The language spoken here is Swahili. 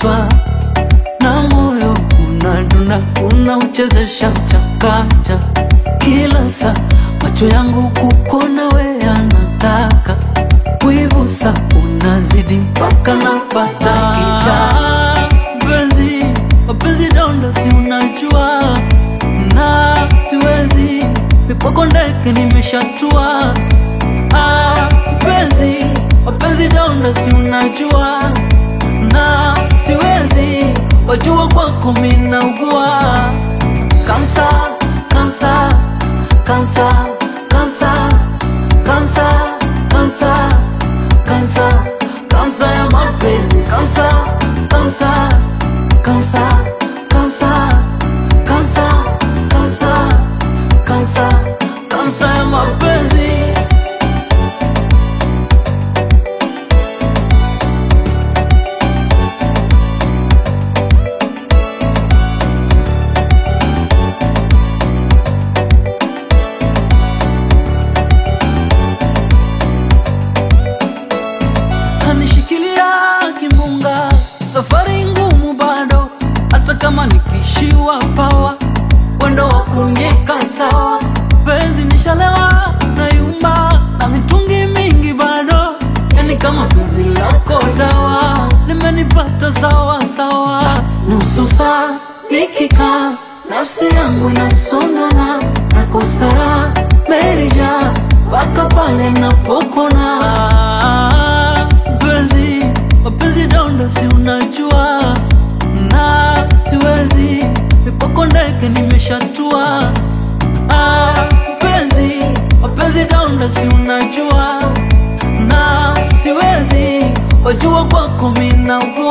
naguswa na moyo unadunda, unauchezesha chakacha kila saa, macho yangu kukona we anataka kuivusa, unazidi mpaka napata kicha. Mpenzi, mapenzi donda, si unajua na siwezi mikwako ndege nimeshatua. Ah, mpenzi, mapenzi donda, si unajua na siwezi wajua kwako minaugua kansa kansa kansa kansa kansa kansa kansa kansa ya mapenzi kansa kansa kansa kansa kansa kansa kansa kansa ya mapenzi kanishikilia kimbunga, safari ngumu bado, hata kama nikishiwa pawa, wendo wa kunyeka sawa, penzi nishalewa na yumba na mitungi mingi bado, yani kama penzi lako dawa limenipata sawa sawa, nusu saa nikikaa nafsi yangu inasonona na kosara merija mpaka pale napokona Ah, mpenzi mapenzi donda si unajua na siwezi mikwako ndege nimeshatua Ah, mpenzi mapenzi donda si unajua na siwezi wajua kwako minaugua